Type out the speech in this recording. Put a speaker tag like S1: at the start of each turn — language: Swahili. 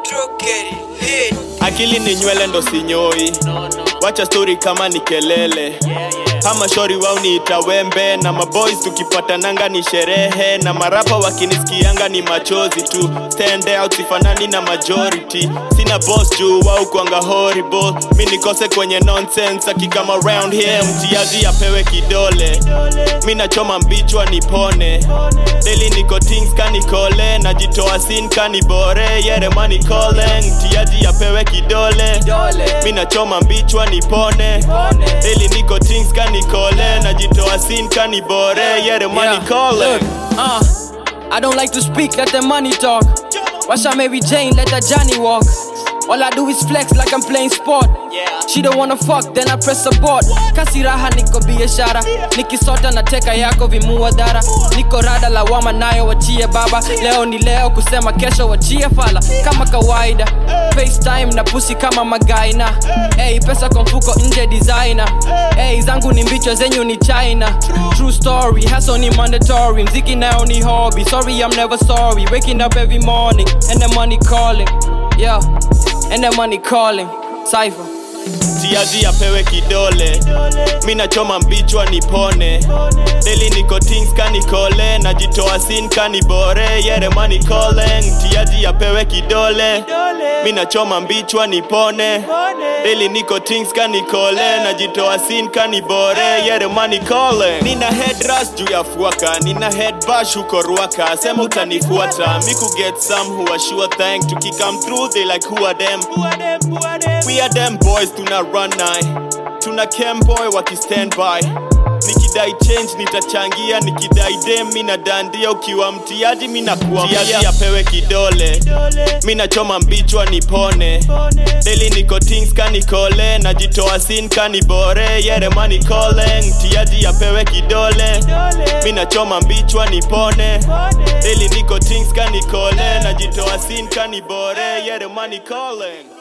S1: akili ni nywele ndo sinyoi wacha stori kama ni kelele kama shori wao niita wembe na maboys tukipatananga ni sherehe na marapa wakinisikianga ni machozi tu stand out sifanani na majority sina boss juu wao kwanga horrible mi nikose kwenye nonsense akikama round here mtiaji apewe kidole mi nachoma mbichwa nipone daily niko things kanikole najitoa sin kanibore yeremani calling mtiaji apewe kidole mi nachoma mbichwa nipone daily niko things kanikole najitoa sin kanibore yeremani
S2: Yeah,
S1: calling
S2: look, uh, I don't like to speak, let the money talk. Watch out, Mary Jane, let the Johnny walk. All I do is flex like I'm playing sport. She don't wanna fuck, then I press abort. Kasi raha niko biashara, nikisota na teka yako vimua dhara. Niko rada lawama nayo wachie baba. Leo ni leo kusema kesho wachie fala kama kawaida. FaceTime na pusi kama magaina. Hey, pesa kwa mfuko nje designer. Hey, zangu ni mbicho zenyu ni China. True story, hustle ni mandatory. Mziki nayo ni hobby. Sorry, I'm never sorry. Waking up every morning and the money calling. Yeah, and the money calling. Cypher.
S1: tiaji apewe kidole mi nachoma mbichwa nipone deli niko things kanikole najitoa sin kanibore yeremani calling tiaji apewe kidole mi nachoma mbichwa nipone deli niko things kanikole najitoa sin kanibore yeremani calling nina head rush juu ya fuaka nina head bash huko ruaka sema utanifuata mi kuget some who are sure thank tukikam through they like who are them We are them boys tuna run naye tuna camboy waki stand by nikidai change nitachangia nikidai dem mi nadandia ukiwa mtiaji mi nakuamtiaji apewe kidole mi nachoma mbichwa nipone deli niko things kanikole najitoa sin kanibore yeremani calling mtiaji apewe kidole mi nachoma mbichwa nipone deli niko things kanikole najitoa sin kanibore yeremani calling